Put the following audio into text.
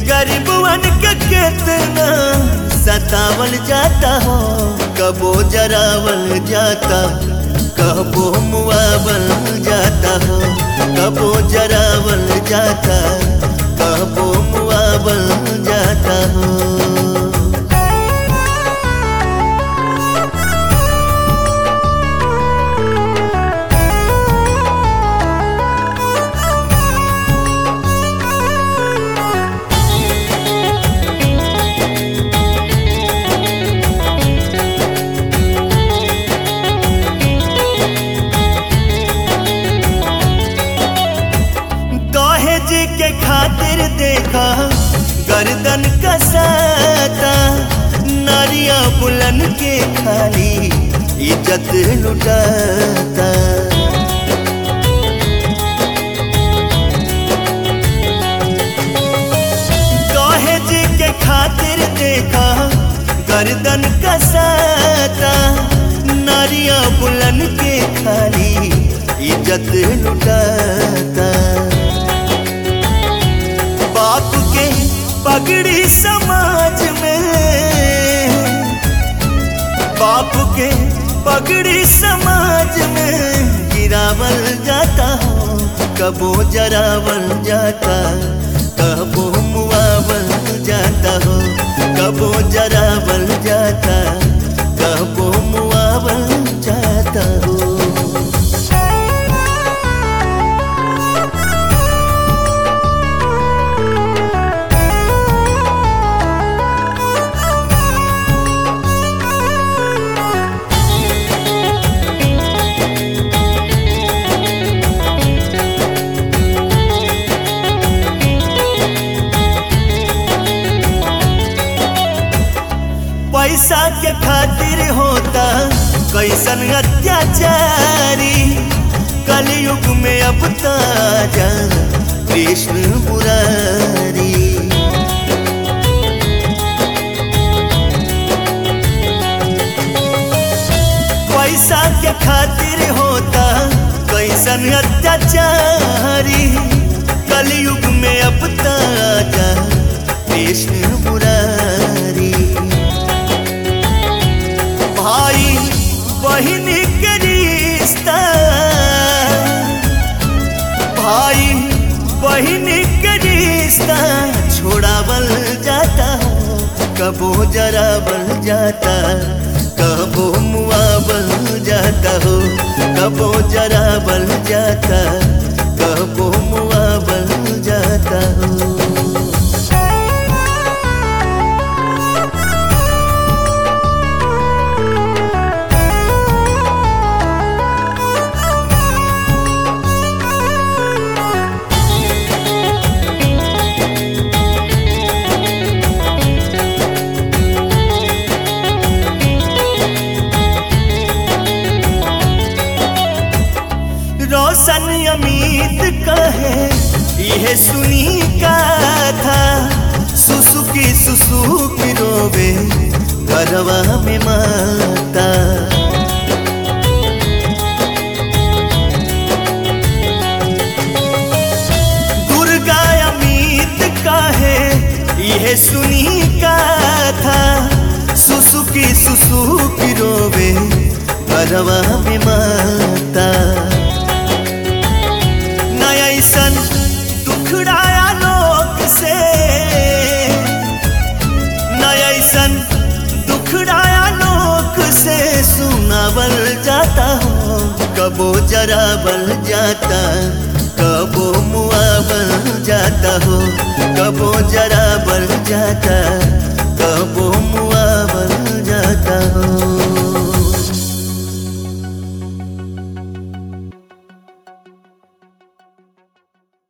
गरीबवन के कितना सतावल जाता हो कबो जरावल जाता कबो मुआवल जाता हो कबो जरावल जाता कबो मुआवल जाता हो दहेज के खातिर देखा गर्दन कसाता नारिया बुलन के खाली इज्जत लुटाता दहेज के खातिर देखा गर्दन कसाता नारिया बुलन के खाली इज्जत लुटाता बाप के पगड़ी समाज में बाप के पगड़ी समाज में गिरावल जाता हो कबो जरावल जाता कबो मुआवल जाता हो कबो जरावल जाता कबो मुआवल जाता हो पैसा के खातिर होता कैसन अत्याचारी कलयुग में अब ताजा कृष्ण मुरारी पैसा के खातिर होता कैसन अत्याचारी कलयुग में अब ताजा कृष्ण मुरारी भाई बहन के रिश्ता भाई बहन के रिश्ता छोड़ावल जाता कबो जरावल जाता कबो मुआवल जाता हो कबो जरावल जाता कबो मुआवल जाता हो रोशन अमित कहे यह सुनी का था सुसुकी सुसुकी रोवे घरवा में माता दुर्गा अमित कहे यह सुनी का था सुसुकी सुसुकी रोवे घरवा में माता नयसन दुखड़ाया लोक से नयसन दुखड़ाया लोक से सुनावल जाता हो कबो जरावल जाता कबो मुआवल जाता हो कबो जरावल जाता